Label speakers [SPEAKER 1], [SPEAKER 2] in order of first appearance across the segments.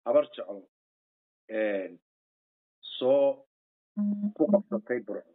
[SPEAKER 1] habar jeclo soo ku qabsatay burco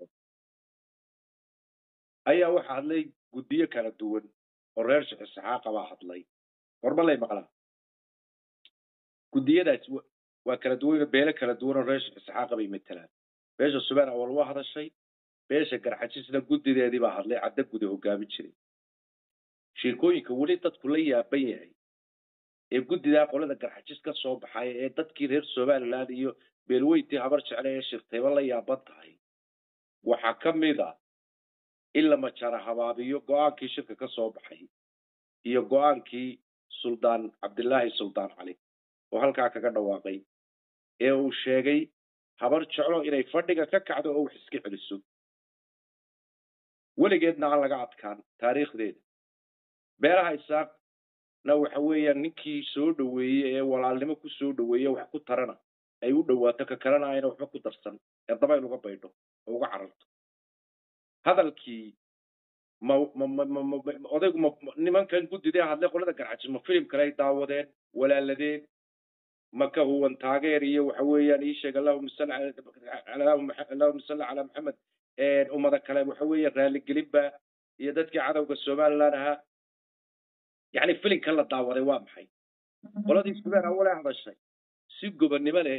[SPEAKER 1] ayaa waxa hadlay guddiyo kala duwan oo reer sheekh isxaaqa baa hadlay horma lay maqlaa guddiyadaas waa kala duwan beelo kala duwan oo reer sheekh isxaaqa bay matelaan beesha subaan awal waa hadashay beesha garxajisna guddideedii baa hadlay cadda guda hogaamin jiray sheekooyinka weli dadku la yaaban yahay ee guddidaa qolada garxajis ka soo baxay ee dadkii reer somaliland iyo beelweyntii habar jecle ee shirtayba la yaaban tahay waxaa ka mid a in la majara habaabiyo go-aankii shirka ka soo baxay iyo go-aankii suldaan cabdilaahi suldaan cali oo halkaa kaga dhawaaqay ee uu sheegay habar jeclo inay fadhiga ka kacdo oo wax iska celiso weligeedna aan laga adkaan taariikhdeeda beelaha isaaqna waxa weeyaan ninkii soo dhoweeyey ee walaalnimo ku soo dhoweeye wax ku tarana ay u dhowaato ka kalena ayna waxba ku darsan ee dabayl uga baydho oo uga cararto hadalkii ma ma ma ma ma odaygu ma nimankan guddidee hadlay qolada garxajis ma filim kale ay daawadeen walaaladeen ma ka huwan taageer iyo waxa weeyaan ii sheeg allahuma salli allahuma salli calaa maxamed ummada kale waxa weeye raaligelinba iyo dadkii cadowga somaliland ahaa yacni filinkan la daawaday waa maxay qoladii subaan awale hadashay si gobonnimo leh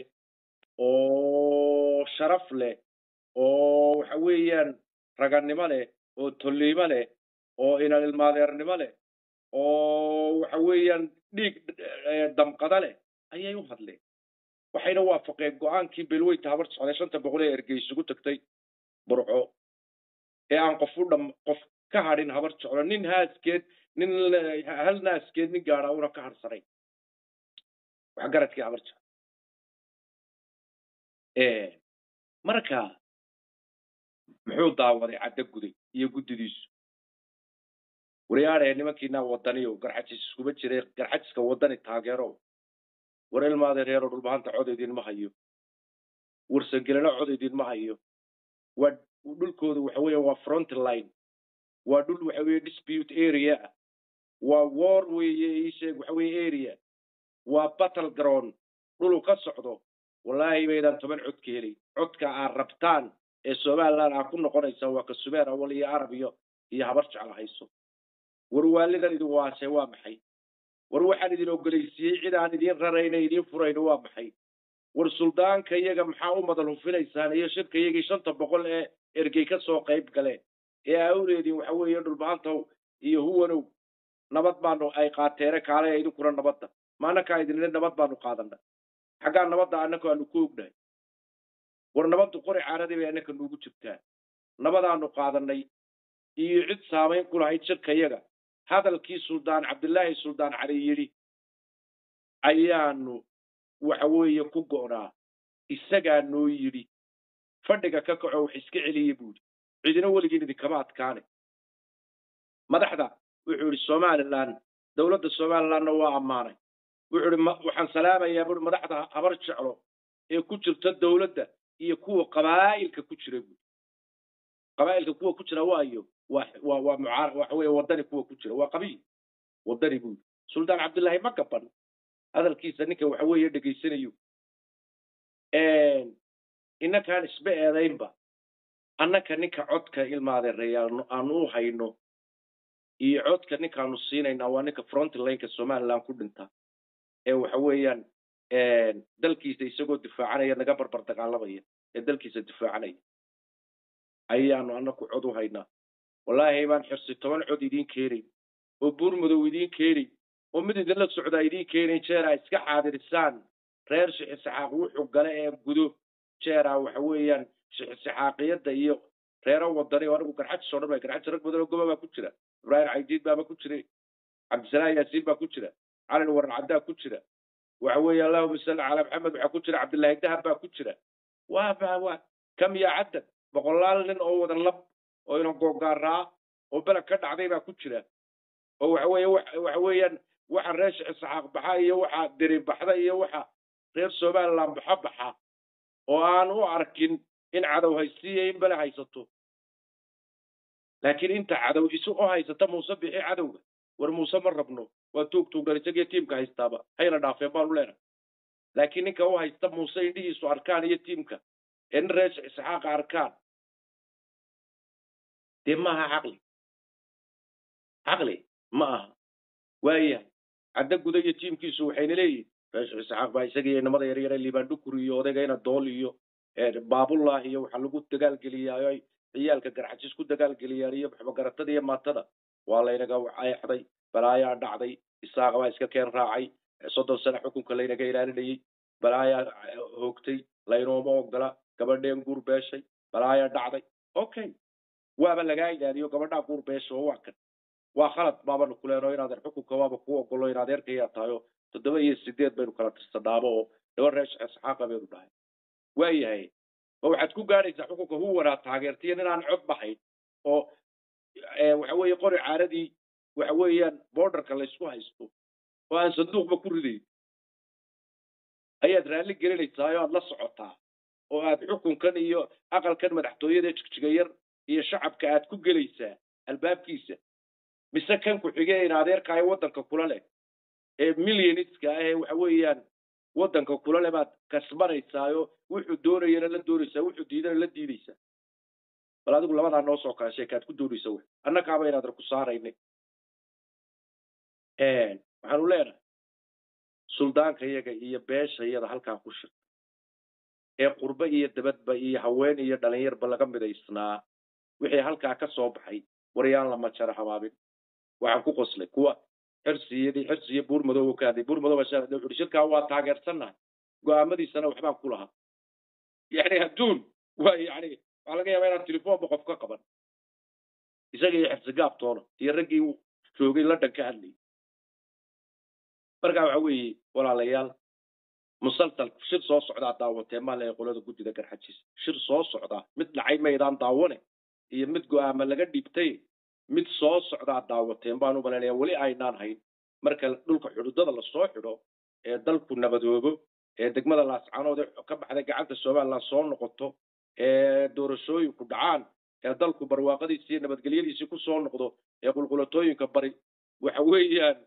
[SPEAKER 1] oo sharaf leh oo waxa weeyaan ragannimo leh oo tolliimo leh oo inalilmaadeernimo leh oo waxa weeyaan dhiig damqada leh ayay u hadleen waxayna waafaqeen go-aankii beelweynta habar socday shanta boqol ee ergey isugu tagtay burco ee aan qof u dham qof ka hadhin habar jeclo nin haaskeed nin hal naaskeed nin gaadha una ka hadhsanayn wax garadkii habar jeclo marka muxuu daawaday cadda guday iyo guddidiisu waryaadhee nimankiinaa wadaniyo garxajis iskuma jiray garxajiska wadani taageero war ilmaade reero dhulbahanta cod idinma hayo warsangelino cod idinma hayo waa dhulkooda waxa weeye waa front line waa dhul waxa weeye dispute area ah waa war weeye iisheeg waxa weeye area waa battle ground dhulu ka socdo wallaahi baydaan toban cod ka helay codka aad rabtaan ee somaliland aad ku noqonaysaan waa ka subeer awal iyo arab iyo iyo habar jecel hayso war waalidan idin waashay waa maxay war waxaan idin ogolaysiiyey cid aan idiin rarayna idiin furayno waa maxay war suldaanka iyaga maxaa u madal hufinaysaan iyo shirka iyagii shanta boqol ee ergey ka soo qayb galeen ee awleedin waxa weeye dhulbahantow iyo huwanow nabad baanu ay qaateene kaale idinkuna nabadda ma annakaa idinle nabad baanu qaadana xaggaa nabadda annaka aanu ku ognahay war nabaddu qori caaradii bay annaka nuugu jirtaa nabadaanu qaadanay iyo cid saamayn ku lahayd shirka iyaga hadalkii suldaan cabdilaahi suldaan cali yidhi ayaanu waxa weeye ku go'naa isagaa noo yidhi fadhiga ka kaco wax iska celiya buuri cidina weligiin idinkama adkaane madaxda wuxuu yidhi somaliland dowladda somalilandna waa ammaanay wuxuu yidhi waxaan salaamayaa buuri madaxda habar jeclo ee ku jirta dowladda iyo kuwa qabaa'ilka ku jira buuri qabaa'ilka kuwa ku jira waayo waa waa waa mucaar waxa weeye waddani kuwa ku jira waa qabiil waddani buuri suldaan cabdillaahi ma gaban hadalkiisa ninka waxa weeye dhegaysanayo innakaan isba eedaynba annaka ninka codka ilmaadeereeyaal aanu u hayno iyo codka ninkaanu siinaynaa waa ninka frontlineka somaliland ku dhinta ee waxa weeyaan dalkiisa isagoo difaacanaya naga barbar dagaalamaya ee dalkiisa difaacanaya ayaanu annaku cod u haynaa wallaahi baan xirsi toban cod idiin keenay oo buurmadow idiin keenay oo mid idinla socdaa idiin keenay jeeraa iska xaadirisaan reer shixisixaaq wuxuu gale ee gudo jeeraa waxa weeyaan shixisixaaqiyadda iyo reero wadani oo anigu garxajis oo dhan ba garxajis rag badan oo goba baa ku jira ibraahim caydiid baaba ku jiray cabdisalaam yaasiin baa ku jira calin waran caddaa ku jira waxa weeye allahuma salli calaa maxamed waxaa ku jira cabdillaahi dahab baa ku jira waa ba waa kam yaa cadad boqolaal nin oo wada lab oo ina googaaraa oo beleg ka dhacday baa ku jira oo waxa weeye waxa weeyaan waxa reer shixisixaaq baxa iyo waxa deri baxda iyo waxa reer somaliland baxa baxa oo aan u arkin in cadow haystiiyo in bele haysato laakiin inta cadow isu oo haysata muuse bixi cadowga war muuse ma rabno waa tuug tuugdhan isagiyo tiimka haystaaba hayna dhaafeen baanu leenahay laakiin ninka u haysta muuse indhihiisu arkaan iyo tiimka ee nin reer isxaaqa arkaan dee maaha caqli caqli ma aha waayahay cadda guda iyo tiimkiisu waxayna leeyihin reer isxaaq baa isaga iyo inamada yaryare liibaan dhukuri iyo odayga ina dool iyo baabullah iyo waxaa lagu dagaalgeliyaayo ay ciyaalka garxajis ku dagaalgeliyaan iyo waxbagaratada iyo maatada waa laynaga eexday balaayaa dhacday isaaqa baa iska keen raacay soddon sane xukunka laynaga ilaalinayey balaayaa hoogtay laynooma ogola gabadheen guur beeshay balaayaa dhacday okay waaba lagaa ilaaliyo gabadhaa guur beesha oo waa kan waa khalad baabanu kuleeno inaadan xukunka waaba ku ogolo in adeerkayaa tahayo toddoba iyo sideed baynu kala tirsanaabo oo dhaba reer isxaaqa baynu dhahay waayahay ma waxaad ku gaadhaysaa xukunka huwanaa taageertiyo ninaan cod baxayn oo waxa weeye qori caaradii waxa weeyaan borderka laysku haysto oo aan sanduuqba ku ridayn ayaad raalli gelinaysaa oo aad la socotaa oo aad xukunkan iyo aqalkan madaxtooyada jigjiga yar iyo shacabka aad ku gelaysaa albaabkiisa mise kan ku xige in adeerka ee waddanka kula leh ee millionska ah ee waxa weeyaan waddanka kula leh baad kasbanaysaayoo wuxuu doonayana la doonaysaa wuxuu diidana la diidaysaa bal adigu labadaa noo soo kala sheekaad ku doonaysa w annakaaba inaadan ku saaraynay waxaanu leenahay suldaanka iyaga iyo beesha iyada halkaa ku shirta ee qurbe iyo dabadba iyo haween iyo dhalinyarba laga midaysnaa wixii halkaa ka soo baxay waryaan lama jaro habaabin waxaan ku qoslay kuwa xirsiyadii xirsiyo buur madooba ka hadlay buur madooba shaa wuxuu shirkaa waa taageersannahay go'aamadiisana waxbaan ku lahaa yani adduun waa yani waxaa laga yaabaa inaan telefoonba qof ka qaban isaga iyo xirsi gaabtoona iyo raggii joogay london ka hadlayay markaa waxa weeye walaalayaal musalsal shir soo socdaa daawatee maale qolada guddida garxajis shir soo socdaa mid dhacay maydaan daawane iyo mid go'aama laga dhibtay mid soo socdaa daawateen baan u malaynaya weli aynaan hayn marka dhulka xududada lasoo xidho ee dalku nabadoobo ee degmada laascanood ee ka baxday gacanta somaliland soo noqoto ee doorashooyinku dhacaan ee dalku barwaaqadiisi iyo nabadgelyadiisii ku soo noqdo ee qulqulatooyinka bari waxa weeyaan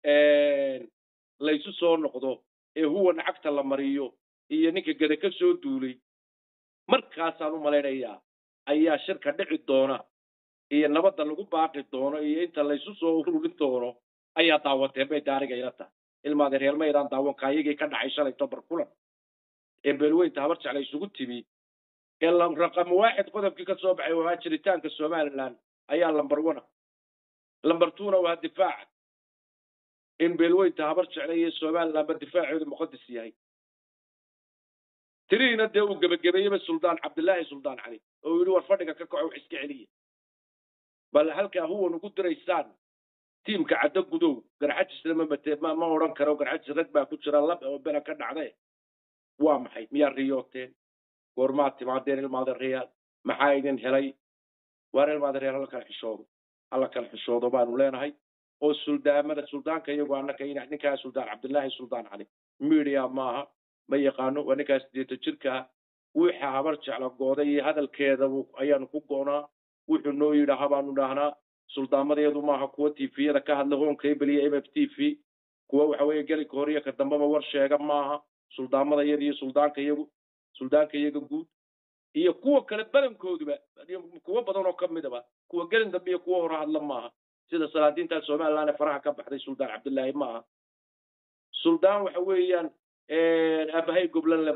[SPEAKER 1] laysu soo noqdo ee huwa nacagta la mariyo iyo ninka gede ka soo duulay markaasaan u malaynayaa ayaa shirka dhici doona iyo nabadda lagu baaqi doono iyo inta laysu soo ururin doono ayaa daawateen bay daariga ila tahay ilmaade reermaydaan daawanka ayagii ka dhacay shalay tobar kulan ee beelweynta habar jecla isugu timi ee raqam waaxid qodobkii ka soo baxay waa jiritaanka somaliland ayaa lambar wana lambar twona waa difaaca in beelweynta habar jecla iyo somalilandba difaaceedu muqadas yahay tirihiina dee uu gebagabeeyeyba suldaan cabdillaahi suldaan cali oo yidhi war fadhiga ka kaco wax iska celiya bal halkaa huwan ugu diraysaan tiimka caddo gudow garxajisna ma mate ma ma odhan karo garxajis rag baa ku jira lab oo bela ka dhacdee waa maxay miyaa riyooteen goormaad timaadeen ilmaada reyaal maxaa idin helay waar ilmaada reyaal hala kala xishoodo hala kala xishoodo baanu leenahay oo suldaamada suldaanka iyagu annaka ninkaa suldaan cabdillaahi suldaan cali media maaha ma yaqaano waa ninkaas sideeta jirkaa wixa habar jecla gooday iyo hadalkeeda ayaanu ku goonaa wuxuu noo yidhaaha baanu dhahnaa suldaamadeedu maaha kuwa tviyada ka hadla hoon cable iyo m f t v kuwa waxa weeye gelinka hore iyo ka dambeba war sheega maaha suldaammada iyada iyo suldaanka iyagu suldaanka iyaga guud iyo kuwa kale badankooduba kuwo badan oo kamidaba kuwa gelin dambe iyo kuwa hore hadla maaha sida salaadiinta somaliland ee faraha ka baxday suldaan cabdillaahi maaha suldaan waxa weeyaan aabahay goblan